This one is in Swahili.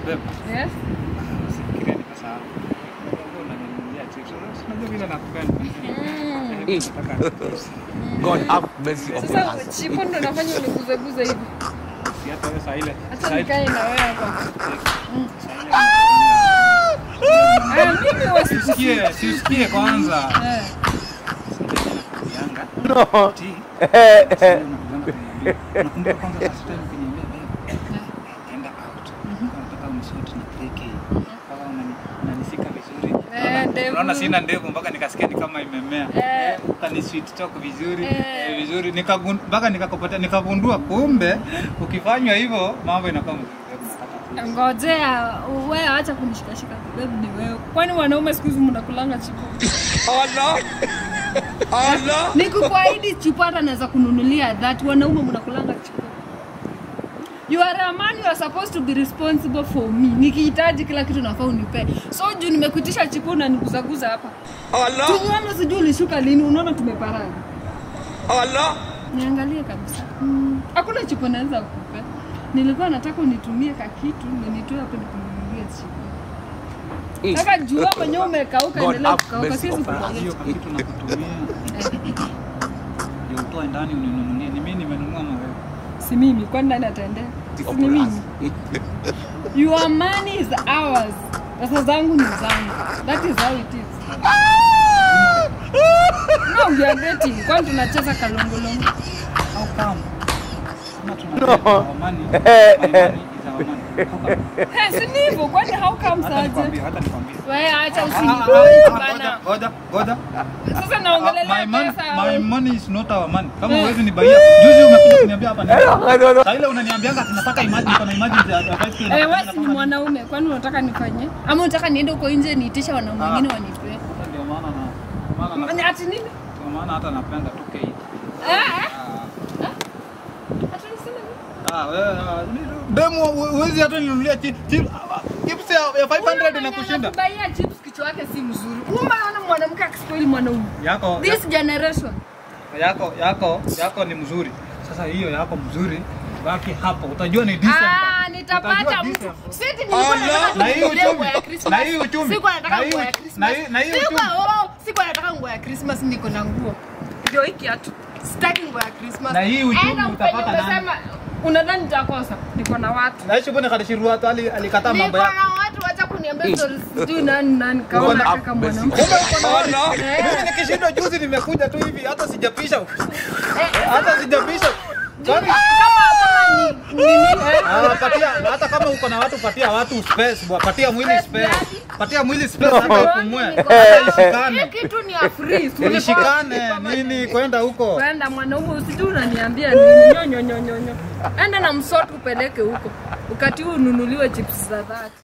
Beba. Yes. Usifikirie nimesahau. Wewe unaninunulia chips. Unajua vile nakupenda. Eh, nataka chips. God have mercy upon Sasa us. chipo ndo nafanya uniguzeguze hivi. Si hata wewe saa ile. Hata saa ile- nikae na wewe hapa. saa ile- Ah, mimi wasi Siusikie, siusikie kwanza. Eh. Yanga. No. Ti. Sasa unakujanga kuniambia. Unakumbuka kwanza last time ukiniambia babe, enda out. Nataka unishoot na 3K. Kama unani- unanisika vizuri. Eh, Unaona- ndevu. Unaona sina ndevu mpaka nikasikia ni kama imemea. Eh. Eh, Ukani sweet talk vizuri. Eh. eh, Vizuri Nikagun- mpaka nikakupata nikagundua kumbe ukifanywa hivyo mambo inakuwa mzuri. Nataka tu- Ngojea, wewe acha kunishikashika. Babe ni wewe. Kwani wanaume siku hizi mnakulanga chipo? Allah. Allah. Nikukuahidi chipo hata naweza kununulia that wanaume mnakulanga chipo. You are a man, you are supposed to be responsible for me. Nikihitaji kila kitu nafaa unipe. So juu nimekuitisha chipo na nikuzaguza hapa. Allah. Tumeona sijui ulishuka lini, unaona tumeparana. Allah. Niangalie kabisa. Mm, Hakuna chipo naweza kukupa. Nilikuwa nataka unitumie ka kitu na nitoe hapo nikununulie chipo. Sasa jua mwenyewe umekauka, God endelea have kukauka, mercy siwezi upon us. kukupatia hiyo chipo. kitu nakutumia ndio utoe ndani uninunulie. Ni mimi nimenunua na wewe. Si mimi, kwani nani ataendea? Si ni mimi. Your money is ours. Pesa zangu ni zangu. That is how it is. No, we are dating. Kwani tunacheza kalongolongo? How come? Kama tunataka our money, my money is our money. How come? Eh, si ni hivyo. Kwani how come Hata saje? nikwambie, hata nikwambie. Wewe acha Ah, ah, usinipoint ah, bana. Ngoja, ngoja, ngoja. Sasa Ah, naongelelea my money- pesa. My au- money is not our money. Kama Eh. huwezi nibaia. Juzi umekuja kuniambia hapa nini? No, no. Saa ile unaniambianga tunataka imagine kuna imagine ya ya 5K Eh, na- wewe si ni mwanaume, kwani unataka nifanye? Ama unataka niende huko nje niitishe wanaume Ah. wengine wanipee? Sasa Ndio maana na maana Ni na ati nini? ndio maana hata napenda 2K. Eh? Ah. Ati niseme nini? Ah, wewe ah, ni- demu huwezi hata ninunulia chi- chi- ah, chips ya ya 500 inakushinda. Kubaia chips kichwa yake si mzuri. Umeona mwanamke akispoil mwanaume. Yako This generation. yako yako yako ni mzuri. Sasa hiyo yako mzuri, baki hapo. Utajua ni December. Ah, nitapata Utajua mtu. December. Sisi nilikuwa Allah, nataka na hii nikununulie uchumi. nguo ya Christmas. Na hii uchumi. Sikuwa nataka Na hii nguo ya uchu- Christmas. na hii- na hii Sikuwa- uchumi. oh, sikuwa nataka nguo ya Christmas, niko na nguo. Ndio hii kiatu. Sitaki nguo ya Christmas. Na hii uchumi Enda utapata mpenye nani? umesema, Unadhani nitakosa? Niko na watu. Naishi bwana kadishirua hata ali alikataa Niko mambo na yako. watu, wacha kuniambia stories sijui nani nani God kaona have kaka mercy mwanamke. upon us. Allah. Mimi nikishindwa juzi nimekuja tu hivi hata sijapisha. Hata sijapisha. Kwani Kama kama ni nini eh? Ah, patia hata kama uko na watu patia watu space bwana, patia mwili space. Patia mwili space hata ipumue. Hata ishikane. Hii kitu ni ya free. si ulikuwa- Ishikane nini kwenda huko. Kwenda mwanaume usijui unaniambia nini nyonyo nyonyo nyonyo. Enda na msoto upeleke huko. Wakati huu ununuliwe chips za dhati.